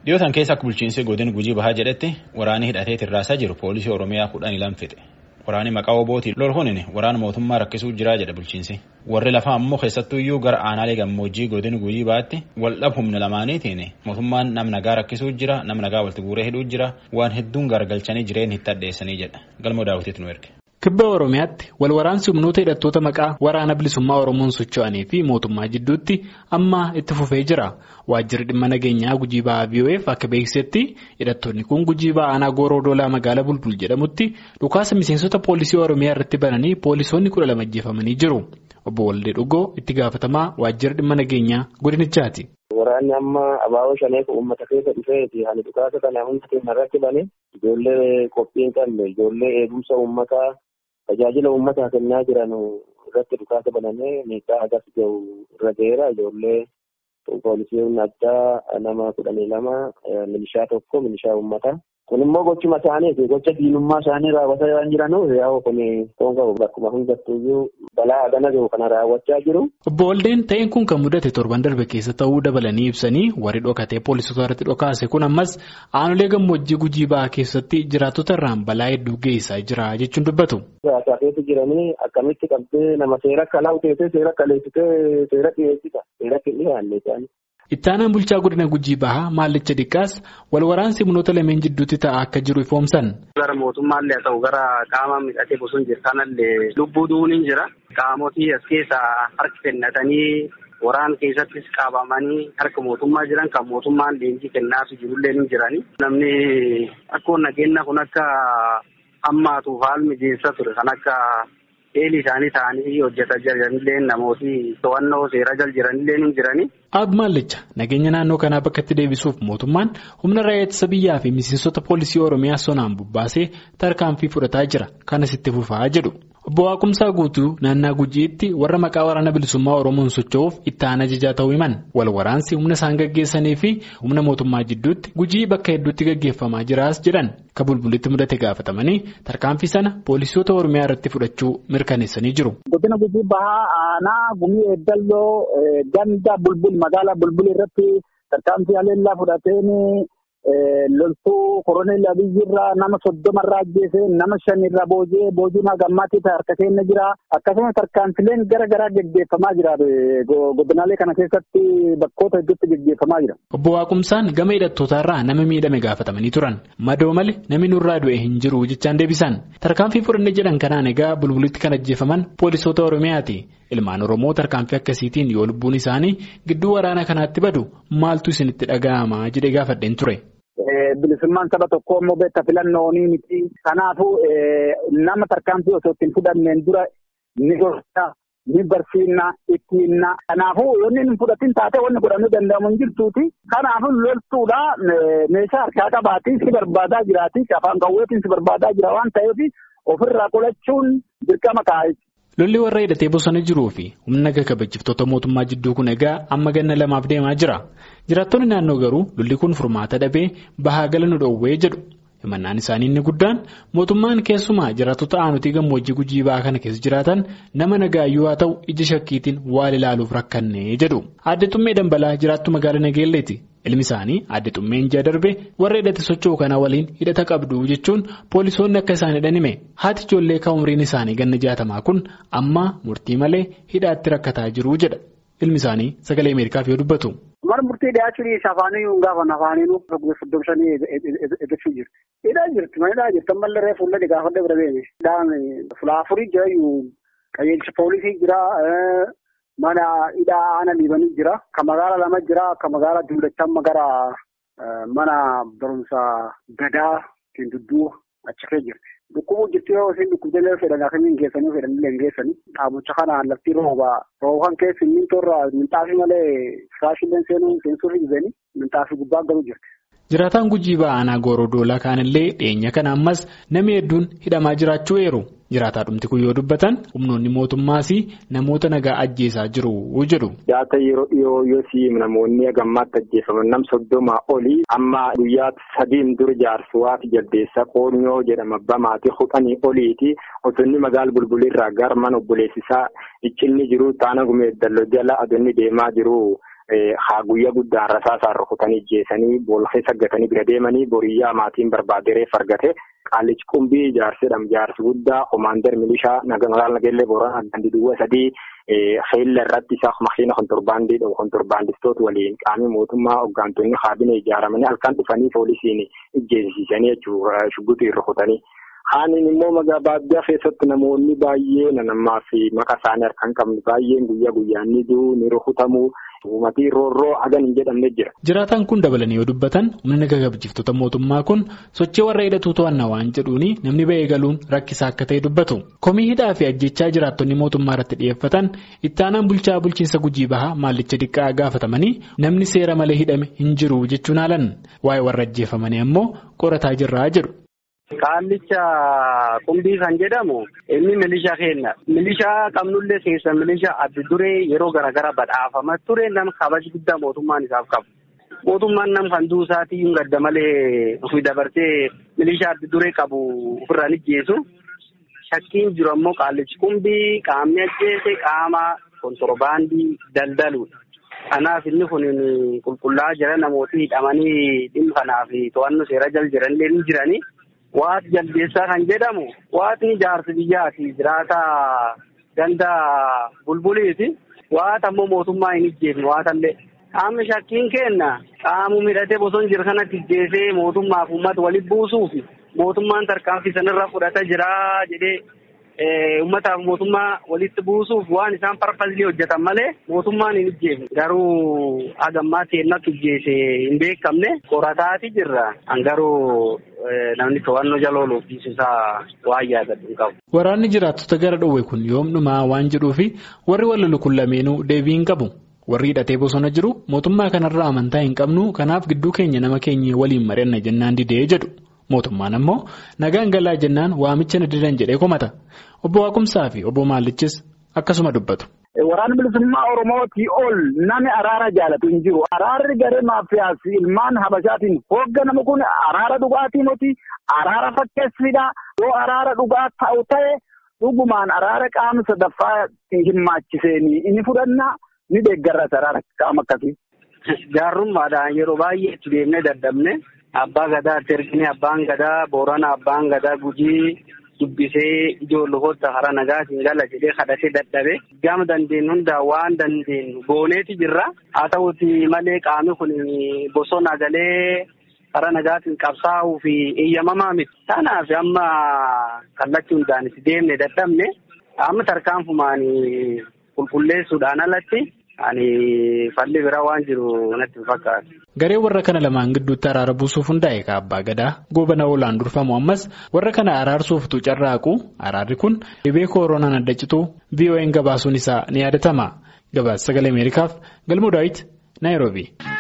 Dhiyootan keessa akka bulchiinsi godin gujii bahaa jedhetti waraanni hidhatee tirraasaa jiru poolisii Oromiyaa kudhanii lama fixe. Waraanni maqaa obootiin lol hunin waraana mootummaa rakkisuu jira jedha bulchiinsi. Warri lafaa ammoo keessattuu iyyuu gara aanaalee gammoojjii godin gujii bahaatti waldhab humna lamaaniitiin mootummaan nam nagaa rakkisuu jira nam nagaa walitti guuree hidhuu jira waan hedduun garagalchanii jireenya itti addeessanii jedha. Galmoo daawwitiitu nu erge. Kibba Oromiyaatti wal waraansi humnoota hidhattoota maqaa waraana bilisummaa Oromoon socho'anii fi mootummaa jidduutti amma itti fufee jira. Waajjirri dhimma nageenyaa gujii ba'aa VOF akka beeksisetti hidhattoonni kun gujii ba'aa aanaa gooroo doolaa magaalaa bulbul jedhamutti dhukaasa miseensota poolisii Oromiyaa irratti bananii poolisoonni kudha lama ajjeefamanii jiru. Obbo Waldee Dhugoo itti gaafatamaa waajjirri dhimma nageenyaa godinichaati. Waraanni amma abaaboo shaneef uummata keessa dhufeeti. Ani dhukaasa kana hunda keenya irratti bane ijoollee qophii hin qabne ijoollee eegumsa uummataa tajaajila uummataa kennaa jiran irratti dhukaasa banamee miidhaa agas gahu irra ga'eera. Ijoollee poolisiin addaa nama kudhanii lama milishaa tokko milishaa uummataa. Kun immoo gochuma isaaniiti. Gocha diinummaa isaanii raawwataa waan jiranuuf yaa'u kun toonga bakkuma hundattuyyuu balaa hagana gahu kana raawwachaa jiru. Obbo Waldeen ta'een kun kan mudate torban darbe keessa ta'uu dabalanii ibsanii warri dhokatee poolisota irratti dhokaase kun ammas aanolee gammoojjii gujii ba'aa keessatti jiraattota irraan balaa hedduu geessaa jira jechuun dubbatu. Siyaasaa keessa jiranii akkamitti qabdee nama seera akka laawteessee seera akka leessitee seera dhiyeessita. Seera dhiyaanne isaanii. Ittaanaan bulchaa godina gujii bahaa maallicha dhiqqaas wal waraansi humnoota lameen jidduutti ta'aa akka jiru ifoomsan. Gara mootummaallee haa ta'u gara qaama midhatee bosona jiru kanallee lubbuu du'uun hin jira. Qaamotii as keessaa harki kennatanii waraan keessattis qabamanii harka mootummaa jiran kan mootummaan leenjii kennaaf jirullee ni jirani. Namni akkoo nageenya kun akka hammaatuuf haal mijeessa ture kan akka eelii isaanii ta'anii hojjetaa jiranillee namooti to'annoo seera jal jiranillee ni jirani. Ab Maallicha nageenya naannoo kanaa bakka itti deebisuuf mootummaan humna raayyaa ittisa biyyaa fi miseensota poolisii Oromiyaa sonaan bubbaasee tarkaanfii fudhataa jira kanas itti fufaa jedhu. Obbo Waaqumsaa guutuu naannaa gujiitti warra maqaa waraana bilisummaa Oromoon socho'uuf itti aanaa ajajaa ta'uu himan wal waraansi humna isaan gaggeessanii fi humna mootummaa jidduutti gujii bakka hedduutti gaggeeffamaa jiraas jedhan ka bulbulitti mudate gaafatamanii tarkaanfii sana poolisoota Oromiyaa irratti fudhachuu mirkaneessanii jiru. Godina gujii bahaa aanaa gumii eeddalloo ganda bulbul magaalaa bulbul irratti tarkaanfii haleellaa fudhateen loltuu koroneel abiyyirraa nama soddomarraa ajjeese nama shanirraa boojee boojuun hagammaatii harka keenya jira akkasumas tarkaanfileen gara garaa geggeeffamaa jira godinaalee kana keessatti bakkoota hedduutti geggeeffamaa jira. Obbo Waaqumsaan gama hidhattootaarraa nama miidhame gaafatamanii turan madoo malee namni nurraa du'e hin jiru jechaan deebisan tarkaanfii fudhanne jedhan kanaan egaa bulbulitti kan ajjeefaman poolisoota Oromiyaati. Ilmaan Oromoo tarkaanfii akkasiitiin yoo lubbuun isaanii gidduu waraana kanaatti badu maaltu isinitti dhaga'ama jedhee gaafadheen ture. Bilisummaan saba tokko immoo beektaa filannoonii miti. Kanaafuu nama tarkaanfii osoo ittiin fudhanneen dura ni gorsa, ni barsiifna, ittiinna. Kanaafuu yoonni hin fudhatin taate wanni godhamuu danda'amu hin jirtuuti. Kanaafuu loltuudha meeshaa harkaa qabaatii si barbaadaa jiraati. Afaan qawweetiin si barbaadaa jira waan ta'eef ofirraa qolachuun dirqama kaa'e. Lolli warra hidhatee bosona jiruu fi humna naga kabajjiftoota mootummaa jidduu kun egaa amma ganna lamaaf deemaa jira. Jiraattonni naannoo garuu lolli kun furmaata dhabee bahaa gala nu dhoowwee jedhu. Himannaan isaanii inni guddaan mootummaan keessumaa jiraattota aanutii gammoojjii gujii ba'aa kana keessa jiraatan nama nagaayyuu haa ta'u ija shakkiitiin waan ilaaluuf rakkannee jedhu. Aadde Xummee Dambalaa jiraattu magaalaa Nageelleeti. Ilmi isaanii aadde Xummeen ji'a darbe warra hidhate socho'u kana waliin hidhata qabdu jechuun poolisoonni akka isaan hidhan hime. Haati ijoollee kan umriin isaanii ganna jaatamaa kun amma murtii malee hidhaatti rakkataa jiru jedha. Ilmi isaanii sagalee Ameerikaaf yoo dubbatu. Mana murtii dhiyaachuun afaanii hin gaafan afaaniinuu soddobsanii eeggachuu jirti. Hidhaa jirti mana hidhaa jirti ammallee reefu fuullee gaafadhe bira beene. Hidhaan fulaafurii jira qajeelcha poolisii jira mana hidhaa aana liibanii jira. Kan magaala lama jira kan magaala duulachaa amma gara mana barumsa gadaa ittiin dudduu achi kee jirti. Dhukkubuu jirti yoo isin dhukkubdeelee fedhan akkamiin geessanii fedhanillee hin geessanii. Dhaabucha kanaan lafti rooba rooban keessi mintoorra minxaafii malee firaashillee seenuu seensuuf hin minxaafii gubbaa galuu jirti. Jiraataan gujii ba'aanaa gooroo doolaa kaanillee dhiyeenya kana ammas namni hedduun hidhamaa jiraachuu eeru. Jiraataa dhumti kun yoo dubbatan humnoonni mootummaas namoota nagaa ajjeesaa jiru jedhu. Jaata yeroo dhiyoo yoo siim namoonni gammaatti ajjeefaman nam soddomaa olii amma guyyaa sadiin dur jaarsuwaati jaldeessa qoonyoo jedhama bamaati hudhanii oliiti osonni magaala bulbulirraa gara mana obboleessisaa iccinni jiru taana gumee dalloo jala adoonni deemaa jiru. haa guyyaa guddaan rasaasaan rukutanii jeesanii boolla keessa gatanii bira deemanii boriyyaa maatiin barbaade reef argate qaallichi qumbii jaarsidham jaarsi guddaa komaander milishaa magaalaa nageellee booranaa gandi duwwa sadii xeella irratti isaa makiina kontorbaandii dhabu kontorbaandistoota waliin qaamii mootummaa hoggaantonni kaabinee ijaaramanii halkan dhufanii poolisiin ijjeesisiisanii jechuudha shugguxiin rukutanii. Haaniin immoo magaa baadiyyaa keessatti namoonni baay'ee nanammaa fi maqaa isaanii harkaan qabnu baay'een guyyaa guyyaan ni du'u ni rukutamuu uumatii roorroo hagan hin jedhamne jira. Jiraataan kun dabalanii yoo dubbatan humna gagabjiftota mootummaa kun sochii warra hidhatuu to'annaa waan jedhuuni namni ba'ee galuun rakkisaa akka ta'e dubbatu. Komii hidhaa fi ajjechaa jiraattonni mootummaa irratti dhiyeeffatan itti aanaan bulchaa bulchiinsa gujii bahaa maallicha diqqaa gaafatamanii namni seera malee hidhame hin jiru jechuun haalan waa'ee warra ajjeefamanii ammoo qorataa jirraa jedhu. Qaallicha qumbii kan jedhamu inni milishaa kenna. Milishaa qabnullee keessa milishaa adda duree yeroo garaagaraa badhaafamaa ture nama kabaja guddaa mootummaan isaaf qabu. Mootummaan nam kan duusaatii hin gadda malee ofii dabarsee milishaa adda duree qabu ofirraan ijjeesu. Shakkiin jiru ammoo qaallichi qumbii qaamni ajjeese qaama kontorbaandii daldaluudha. Kanaaf inni kun qulqullaa'aa jira namooti hidhamanii dhimma kanaaf to'annoo seera jala jiranillee ni jiranii. Waati jaldeessaa kan jedhamu waatni jaarsi biyyaati jiraata ganda bulbuliiti. Waata ammoo mootummaa hin ijjeefne waatallee. Qaamni shakkiin kenna qaamu midhatee bosona jiru kanatti ijjeesee mootummaaf uummata walitti buusuufi mootummaan tarkaanfii sanarra fudhata jira jedhee uummataaf mootummaa walitti buusuuf waan isaan parpazilii hojjetan malee mootummaan hin ijjeefne. Garuu hagammaatti ennatti ijjeese hin beekamne qorataati jirra. Garuu namni to'annoo jala ooluuf isaa waan yaadatu hin qabu. Waraanni jiraattota gara dhoowwe kun yoom dhumaa waan jedhuufi warri wal lolu kun lameenuu deebii hin qabu. Warri hidhatee bosona jiru mootummaa kanarraa amantaa hin qabnu kanaaf gidduu keenya nama keenya waliin mari'anna jennaan didee jedhu. Mootummaan ammoo nagaan galaa jennaan waamicha na didan jedhee komata. Obbo Waaqumsaa fi obbo Maallichis akkasuma dubbatu. Waraana bilisummaa Oromootii ol nami araara jaalatu hin jiru. Araarri garee maafiyaas ilmaan habashaatiin hoogganamu kun araara dhugaatii miti araara fakkeessidha. Yoo araara dhugaa ta'u ta'e dhugumaan araara qaama sadaffaa hirmaachiseenii inni fudhanna ni deeggarras araara qaama akkasii. Gaarrummaadhaan yeroo baay'ee itti deemnee dadhabne abbaa gadaa itti ergine abbaan gadaa boorana abbaan gadaa gujii. dubbisee ijoollota hara nagaatiin gala jedhee kadhatee dadhabe gama dandeenyu hundaa waan dandeenyu gooneeti jirra haa ta'uti malee qaamni kun bosona galee hara nagaatiin qabsaa'uu fi eeyyamamaa miti kanaaf amma kallachuu hundaan itti deemne dadhabne amma tarkaanfumaan qulqulleessuudhaan alatti ani falli bira waan jiru natti hin fakkaatu. Garee warra kana lamaan gidduutti araara buusuuf hundaa'e ka abbaa gadaa goobana oolaan durfamu ammas warra kana araarsuuftu carraaqu araarri kun dhibee kooroonaan adda cituu VOA'n gabaasuun isaa ni yaadatama. Gabaasa sagalee Ameerikaaf galmoo daawit Naayiroobii.